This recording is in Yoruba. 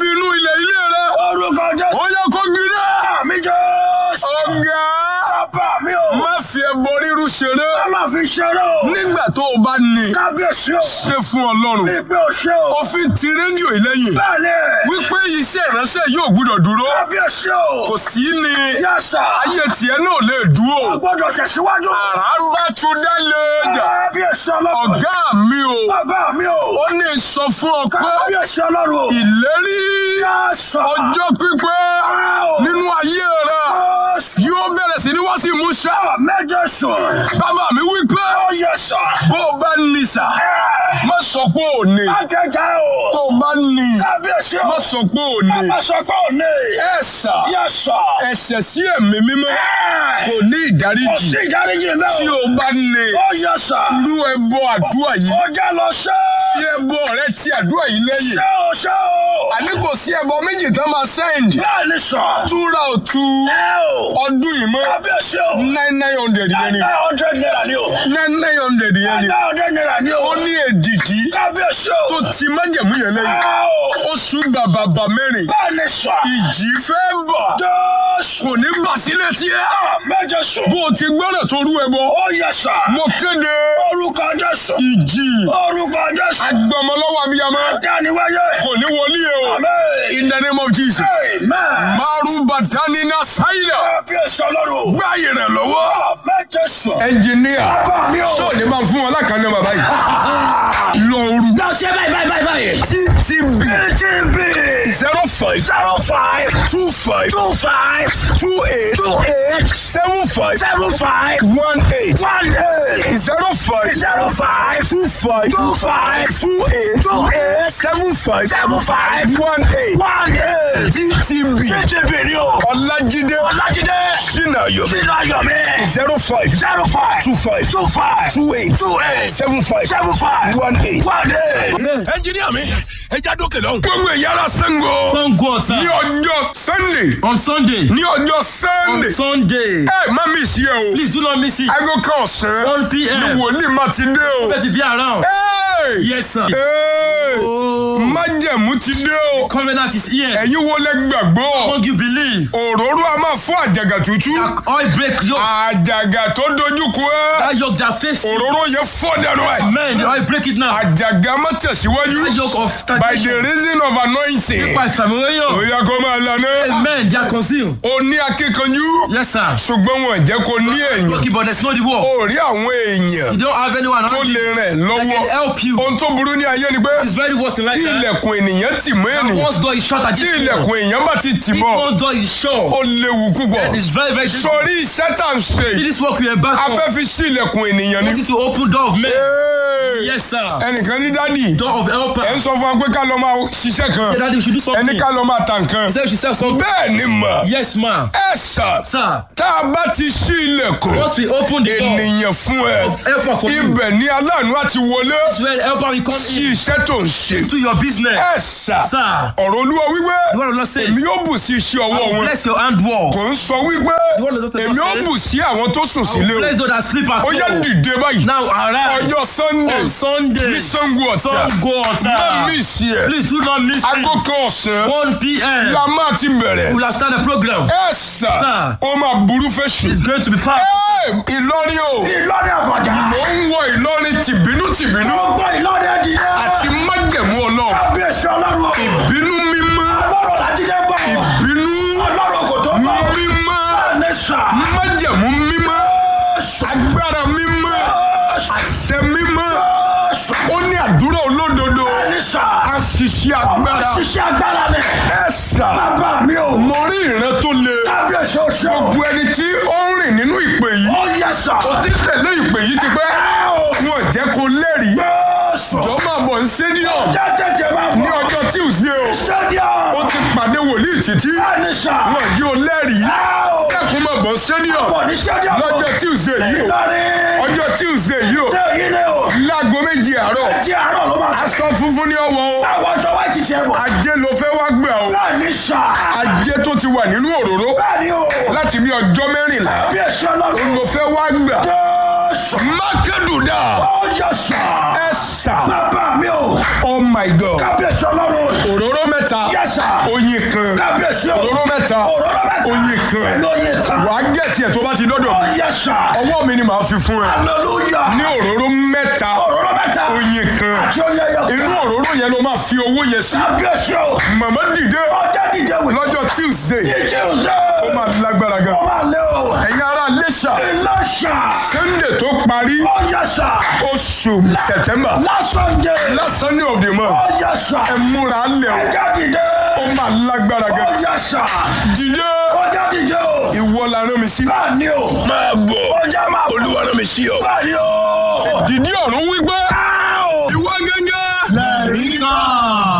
fi inú ilẹ̀ ilé rẹ. Orúkọ Jésù. ó yẹ kó gbiná. Àmì Jésù. ọ̀gá Bàbá mi o. má fi ẹbọ rírú ṣeré. Má máa fi ṣeré o. nígbà tó o bá ní Kábíyèsí o. ṣe fún ọlọ́run. Bí pé o ṣe o. òfin ti rédíò ìlẹ́yìn. Bẹ́ẹ̀ni. wípé iṣẹ́ ìránṣẹ́ yóò gbúdọ̀ dúró. Kábíyèsí o. kò sí ni Yẹ́sà. ayé tiẹ̀ náà lè dúró. O gbọ́dọ̀ tẹ̀síwájú. àrà bá tún dá lẹ́jà. Kábíyèsí ọlọ́run. ọ̀gá mi o. Bàbá mi o. ó ní sọ fún ọ pé Kábíyèsí ọlọ́run o. ìlérí Yẹ́sà. ọjọ́ pípẹ́ nínú ayé rẹ Jésù. yóò bẹ̀rẹ̀ sí ní wá sí ìmúṣẹ. Méje sùn. bàbá mi wí pé Ó yẹ́sà. bó o bá ní sà má sọ pé ò ní. Ajẹjẹ o. tó o bá ní Kábíyèsí o. má sọ pé ò ní. Má sọ pé ò ní. ẹ sà Yẹ́sà. ẹ̀ṣẹ̀ sí ẹ̀mí mímọ́ kò ní Kò ìdáríjì sí ìdáríjì mẹ́ tí o. o bá ní Ó yẹ́sà. irú ẹbọ àdúrà yìí Ó jẹ́ lọ ṣe. tí ẹbọ rẹ ti àdúrà yìí lẹ́yìn Ṣé o ṣe o? àní kò sí ẹbọ méjì tán máa sẹ́ǹdì Bẹ́ẹ̀ ni sọ. túra òtú Ẹ o. ọdún yìí mọ́ Kábíyèsí o. nine nine hundred yẹn ni Nine hundred naira ni o. nine nine hundred yẹn ni Nine hundred naira ni o. ó ní èdìdí Kábíyèsí o. tó ti májẹ̀mú yẹn lẹ́yìn Ẹ o. oṣù bàbàbà mẹ́rin Bẹ́ẹ̀ ni sọ. ìjì fẹ́ bọ̀ Jésù. kò ní bà sílẹ̀ sí ẹ Méje sùn. bó o ti gbọ́dọ̀ tó rú ẹbọ Ó yẹ́sà. mo kéde Orúkọ Jésù. ìjì Orúkọ Jésù. agbọmọlọ́wọ́ abiyamọ Dániwáyé. kò ní wọlé e o Amen. in the name of Jesus Amen. maru batanina sayida Kábíyèsí ọlọ́run. gbá ìrànlọ́wọ́. Méje sùn. ẹnjìníà Bàbá mi o. sọ́ọ̀dẹ̀ máa ń fún wọn lákàánú bàbá yìí lọ́ọ̀rù Lọ ṣe báyìí báyìí báyìí báyìí. ttb TTB zero five zero five two five two five two eight two eight seven five seven five one eight one eight zero five zero five two five two five two eight two eight seven five seven five one eight one eight. ttb TTB ni o. ọlájídé Ọlájídé sinayo Sínú Ayọ̀mí zero five zero five two five two five two eight two eight seven five seven five one eight. one eight. ẹnjìníà mi ẹja dókè lọ. gbogbo ìyára sango Sango ní Ọ̀tà ọjọ́ sunday on Sunday. ní ọjọ́ On sunday Sunday. ẹ má mi sí ẹ o Please do not miss it. aago kan ọ̀sán 1 p.m. ni wòlíì má ti dé o. Better be around. Hey! Yes, sir. Hey! májẹ̀mú ti dé o. Covenant is here. ẹ̀yin wo lẹ gbàgbọ́ Won't you believe? òróró a máa fún àjàgà tútù Oil break yoke. àjàgà tó dojúkọ ẹ That yoke that face you. òróró yẹn fọ́ dànù ẹ̀ Man, the oil break it now. àjàgà má tẹ̀síwájú That yoke of by the stagnation. reason of anointing By Samuel. òyà kó máa lànà Amen. They are concealed. o ní akíkanjú Yes, sir. ṣùgbọ́n wọn jẹ́ kó ní ẹ̀yìn Okay, but there's no the war. o rí àwọn èèyàn You don't have anyone tó around lè you rìn that lọ́wọ́ can help you. ohun tó burú ní ayé ni pé It's very worse in life. tí eh? ilẹ̀kùn ènìyàn tì mọ́ And ènìyàn once door is shut, I tí just ilẹ̀kùn èèyàn bá ti tì If mọ́ one door is shut, ó léwu púpọ̀ it's very, very difficult. sọrí iṣẹ́ tá à ń ṣe See yìí, this work we embark a on. fẹ́ fi sí ilẹ̀kùn ènìyàn I want ni. you to open door of men. Hey! Yes, sir. ẹnìkan ní dádì Door of ẹ ń helper. sọ fún wa pé ká lọ máa ṣiṣẹ́ kan Say that we should do something. ẹni ká lọ máa ta nǹkan He said we should sell something. bẹ́ẹ̀ ni mà Yes, ma. ẹ sà Sir, tá a bá ti ṣí ilẹ̀kùn once we open the door ènìyàn fún ẹ of helper for you, ibẹ̀ ni aláàánú àti wọlé that's where the helper will come sí in iṣẹ́ tó ń ṣe to your business. ẹ sà Sir, ọ̀rọ̀ olúwa wípé the word of God says, èmi yóò bù sí iṣẹ́ I ọwọ́ will wọn bless your handwork. kò ń sọ wípé The word of God èmi yóò says, bù sí àwọn tó sùn I will sílé o bless those that sleep at ó yẹ home. dìde báyìí Now arise ọjọ́ sunday on Sunday. ní sango ọ̀tà Sango má Ọ̀tà. mí sí ẹ Please do not miss aago it. kan ọ̀sán 1 p.m. la máa ti bẹ̀rẹ̀ We will start the program. ẹ sà Sir. ó máa burú fẹ́ sùn. It's going to be powerful. Ẹ, Ìlọrin o Ìlọrin àfọ̀jà. ó ń wọ Ìlọrin tìbínú tìbínú Gbogbo Ìlọrin ẹ̀dìyẹ. àti májẹ̀mú ọlọ́run Kábíyèsí ọlọ́run o. bínú mímọ́ Ọlọ́run làjídé bọ̀. bínú Ọlọ́run kò tó bọ̀. mímọ́ Bẹ́ẹ̀ni sà. májẹ̀mú mímọ́ agbára mímọ́ àṣẹ mímọ́ ó ní àdúrà olódodo Bẹ́ẹ̀ni sà. àṣìṣe agbára Ṣiṣẹ́ agbára ni. ẹ sà Bàbá mi o. mo rí ìran tó le Kábíyèsí oṣù. gbogbo ẹni tí ó ń rìn nínú ìpè yìí Ó yẹ sà. ó ti tẹ̀lé ìpè yìí ti pẹ́ wọn jẹ́ kó lẹ́rìí Jésù. jọ máa bọ̀ ní stadium Jẹ́jẹ́jẹ́ máa ní bọ̀. ọjọ́ Tuesday o ó Stadium. ti pàdé wòlíì títí Bẹ́ẹ̀ni sà. wọn jí o lẹ́rìí kẹ́kùn máa bọ̀ ní stadium Bọ̀ ní stadium. lọ́jọ́ Tuesday yìí o Ìlọrin. ọjọ́ Tuesday yìí o Ṣé èyí ni o? láago méjì àárọ̀ Ẹtí àárọ̀ ló máa. aṣọ funfun ní ọwọ́ o Àwọn aṣọ wa ti ṣe wọ̀. ajé ló fẹ́ wá gbà o Bẹ́ẹ̀ni sà. ajé tó ti wà nínú òróró Bẹ́ẹ̀ni o. láti bí ọjọ́ mẹ́rìnlá Kábíyèsí ọlọ́run. ló fẹ́ wá gbà Jésù. mákẹ́dùdà Ó yẹ sà. ẹ sà Bàbá mi o. oh my god Kábíyèsí ọlọ́run. òróró mẹ́ta Yes, sir. oyin kan Kábíyèsí o. òróró mẹ́ta Òróró mẹ́ta. oyin kan Pẹ̀lú oyin kan. wàá gẹ̀ẹ́tì ẹ̀ tó bá ti dọ́dọ̀ Oh yes sir. ọwọ́ mi ni màá fi fún ẹ Hallelujah. ní òróró mẹ́ta Òróró mẹ́ta. oyin kan Àti oyin ẹyọ kan. inú òróró yẹn ló máa fi owó yẹn sí Kábíyèsí o. màmá dìde Ọjọ́ dìde wẹ̀. lọ́jọ́ tuesday Ìjì òde. ó máa lágbára gan Ó máa lé o. ẹ̀yin ará lẹ́ṣà Ìlọ́ṣà. sunday tó parí Oh yes sir. oṣù september Last Sunday. last sunday of the month Oh yes sir. ẹ múra lẹ̀ o Ọjọ́ dìde. ó máa lágbára gan Oh yes sir. dìde Ọjọ́ dìde o. ìwọ la rán mi sí Báàni o. máa bọ̀ Ọjọ́ máa bọ̀. olúwa rán mi sí ọ. Báàni o. dìde ọ̀run wípé Áò. ìwọ gángan lẹ́rìí kan.